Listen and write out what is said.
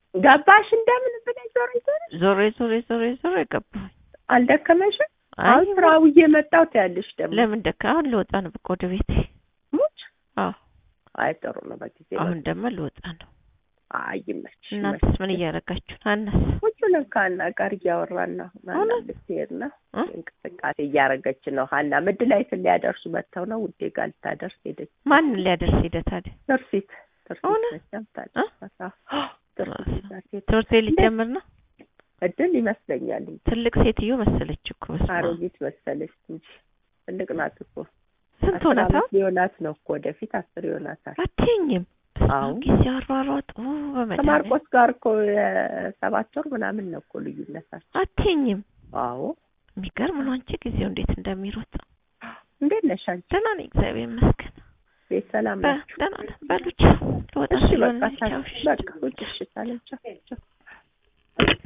ገባሽ እንደምን ብለሽ ዞር ዞር ዞሬ ዞሬ ዞሬ ዞሬ ገባሁኝ። አልደከመሽም? አይ አሁን ስራ ውዬ መጣሁ ትያለሽ ደግሞ ለምን ደካ አሁን ልወጣ ነው በቃ ወደ ቤቴ። ሙች አዎ አይ ጥሩ ነው በጊዜ አሁን ደግሞ ልወጣ ነው። አይ ይመችሽ እናንተስ ምን እያደረጋችሁ ነው? አነስ ሁሉንም ከሀና ጋር እያወራን ነው። ሀና እውነት? ልትሄድ ነው እ? እንቅስቃሴ እያደረገች ነው። ሀና ምድ ላይ ሊያደርሱ መጥተው ነው ውዴ ጋር ልታደርስ ሄደች። ማንን ሊያደርስ ሄደ ታዲያ? ትርሲት ትርሲት እውነት? መቼም ታደርሳት። አዎ፣ ትርሲት ይዛት ሄደች። ትምህርት ቤት ሊጀምር ነው። እድል ይመስለኛል እንጂ ትልቅ ሴትዮ መሰለች እኮ በስመ አብ። አሮጊት መሰለች እንጂ ትልቅ ናት እኮ ስንት አስር ሆናታ? ዓመት ሊሆናት ነው እኮ ወደፊት አስር ይሆናታል። አትይኝም። አዎ። ጊዜ አሯሯጥ በመድኃኒዓለም ከማርቆስ ጋር እኮ የሰባት ወር ምናምን ነው እኮ ልዩነታቸው። አትይኝም። አዎ የሚገርም ነው። አንቺ ጊዜው እንዴት እንደሚሮጥ እንዴት ነሽ አንቺ? ደህና ነኝ፣ እግዚአብሔር ይመስገን። ቤት ሰላም በ- ናችሁ? ደህና ነን። በሉ ቻው። ልወጣ እሺ ስለሆነ በቃ ቻው። በቃ ውጭ እሺ፣ ሰላም ቻው ቻው